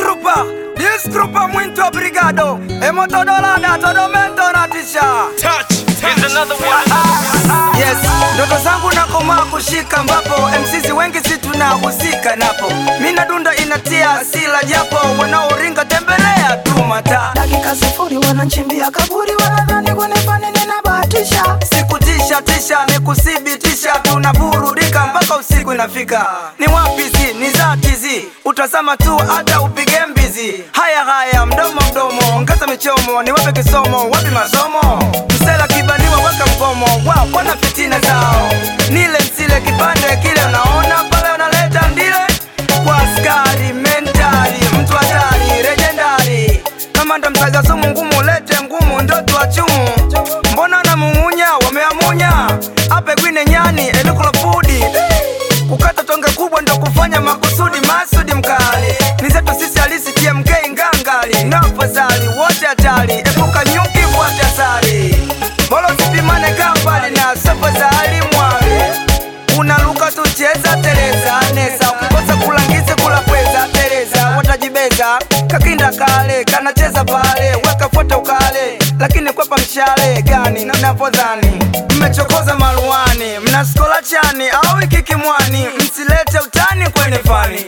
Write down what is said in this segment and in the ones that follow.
Disgrupa, disgrupa muito obrigado. Emotodolada, todo mento na tisha. Here's another one. Yes, ndoto zangu nakomaa kushika ambapo MCs wengi si tunahusika napo. Mina dunda inatia asila japo wanaoringa tembelea tu mata. dakika sifuri wananchimbia kaburi wanadhani kunifani ninabahatisha Sikutisha tisha ni kuthibitisha tunaburudika mpaka usiku inafika. Ni wapi zi ni zati zi utazama tu hata upige mbizi. Haya haya mdomo mdomo ongeza michomo ni wape kisomo wapi masomo msela kibaniwa weka mgomo wao wana fitina zao nile msile kipande kile unaona pale unaleta ndile kwa askari mentali mtu hatari legendari kama ndo mtaja sumu ngumu lete ngumu ndo tuachumu mbona namung'unya wameamunya ape gwine nyani elukula fudi kukata tonge kubwa ndo kufanya makusudi masudi mkali ni zetu sisi halisi tmk ngangali na afadhali wote hatari epuka nyuki fuate asali bolo sipimane kambali na safadhali mwali unaluka tucheza teleza nesa ukikosa kulangize kula pweza teleza watajibeza kakinda kale kanacheza pale weka foto ukale lakini kwepa mshale gani napodhani mmechokoza maruani mnaskola chani au ikikimwani msilete utani kwenye fani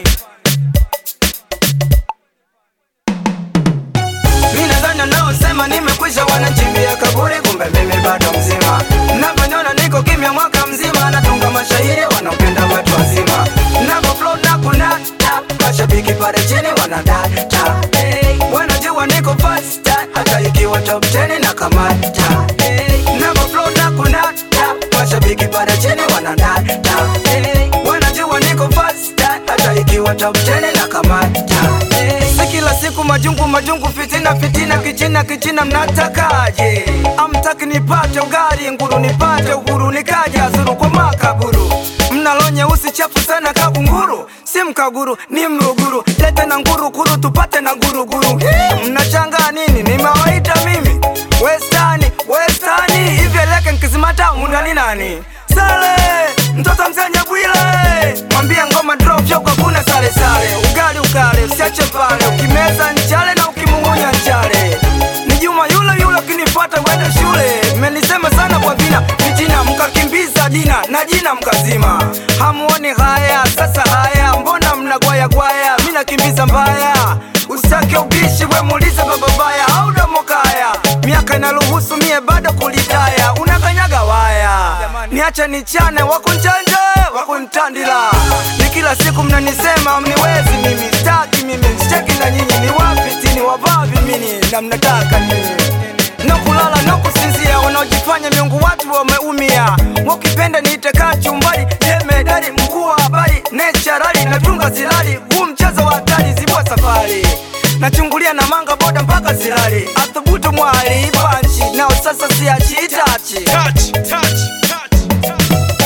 Mi nadhani wanaosema nimekwisha wanachimbia kaburi, kumbe mimi bado mzima. Navyoniona niko kimya mwaka mzima, natunga mashairi wanaopenda watu wazima. Navo flow na kunata, mashabiki pale chini wanadata. Hey, wanajua niko fast, hata ikiwa top 10 na kamata. Hey, navo flow na kunata, mashabiki pale chini wanadata. Hey, wanajua niko fast, hata ikiwa top 10 na kamata. Hey, si kila siku majungu majungu, fitina fitina, kichina kichina, mnatakaje? Amtaki nipate ugari nguru, nipate uhuru, nikaja zuru kwa makaburu. Mnalo nyeusi chafu sana kabunguru, si mkaguru ni mruguru, lete na nguru kuru tupate na guruguru. Hii, Mnachanga nini? Nimewaita mimi westani westani, hivi eleke nkizimata mundani nani? Sale mtoto mzenye bwile, mwambie ngoma drop yoko kuna sale sale, ugali ukale usiache pale, ukimeza nchale na ukimung'unya nchale. Ni Juma yule yule, ukinifuata wende shule. Mmenisema sana kwa vina vijina, mkakimbiza jina na jina mkazima. Hamuoni haya sasa, haya mbona mnagwaya gwaya? Mi nakimbiza mbaya, usitake ubishi, we muulize baba baya au domokaya. Miaka inaruhusu mie bado kulitaya, unakanyaga waya. Niache nichane, wakunchanje wakuntandila. Ni kila siku mnanisema mniwezi mimi, staki mimi, sicheki na nyinyi. Ni wapi tini wavavi mini na mnataka nini? no kulala no kusinzia, wanaojifanya miungu watu wameumia. Wakipenda niite kachumbari, jemedari mkuu wa habari, necharali natunga zilali, huu mchezo wa hatari, zibua safari nachungulia na manga boda mpaka zilali, athubutu mwali panchi nao sasa siachi itachi Touch, touch, touch, touch.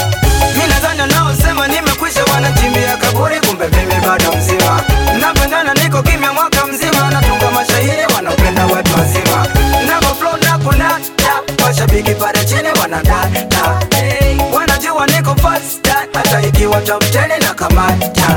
mi nadhani wanaosema nimekwisha wanachimbia kaburi, kumbe mimi bado mzima. Napendana niko kimya mwaka mzima, natunga mashairi wanaopenda watu wazima. Navo flow na kunata, washabiki pale chini wanadata. Hey, wanajua niko fast, hata ikiwa top 10 na kamata.